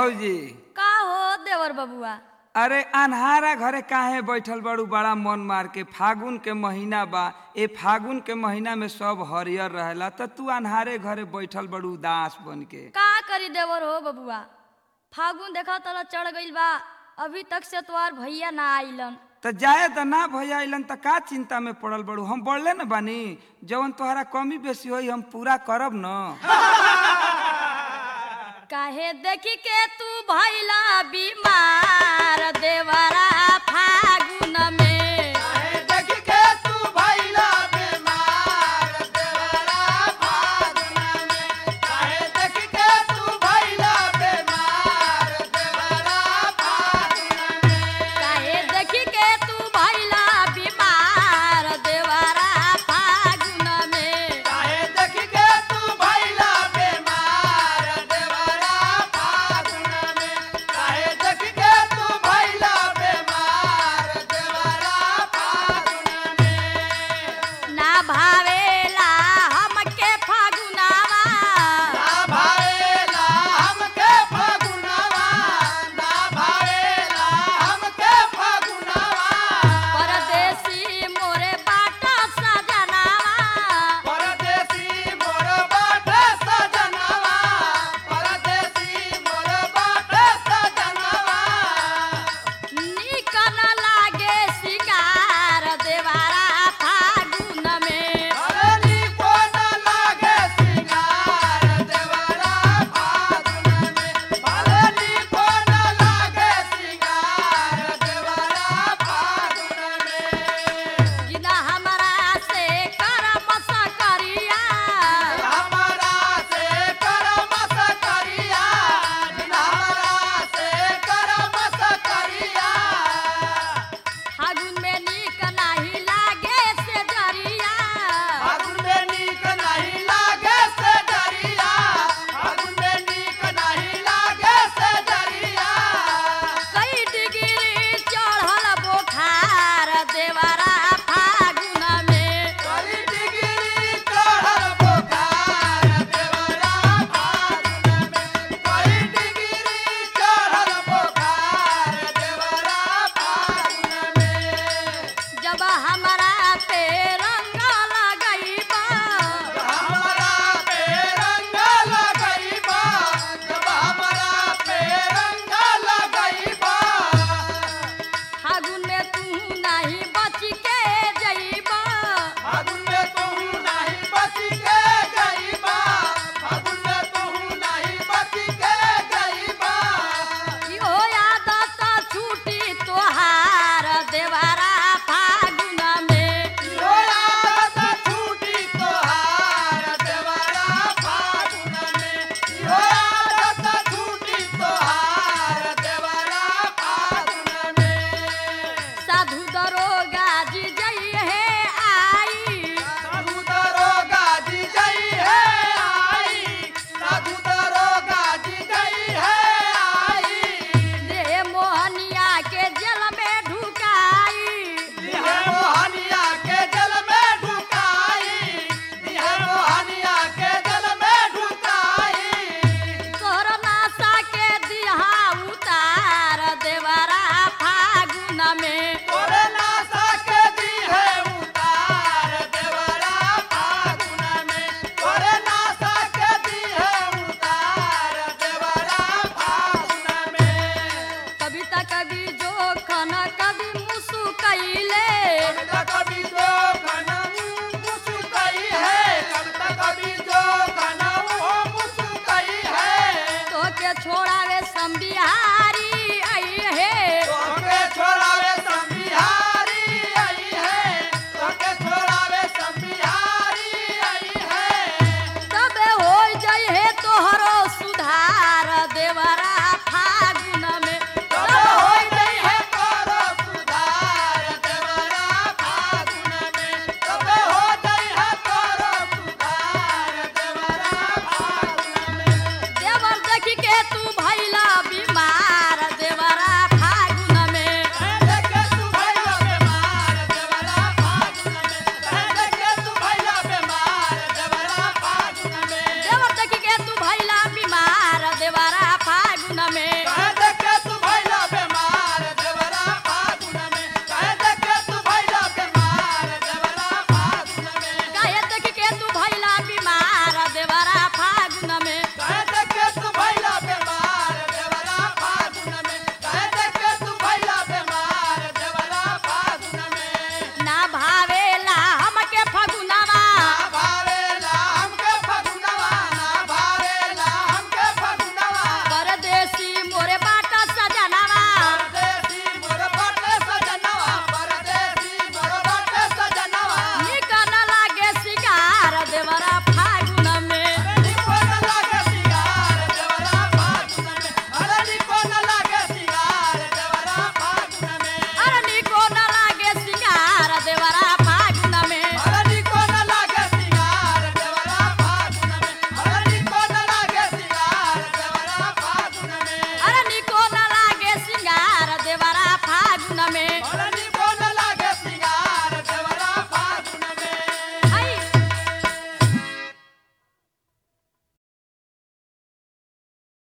भौजी का हो देवर बबुआ अरे अनहारा घरे काहे बैठल बड़ू बड़ा मन मार के फागुन के महीना बा ए फागुन के महीना में सब हरियर रहेला त तू अनहारे घरे बैठल बड़ू उदास बन के का करी देवर हो बबुआ फागुन देखा तला चढ़ गइल बा अभी तक से तोहार भैया ना आइलन त जाए त ना भैया अइलन त का चिंता में पड़ल बड़ू हम बढ़ले न बानी जवन तोहरा कमी बेसी होई हम पूरा करब न काहे देखी के तू भैला बीमार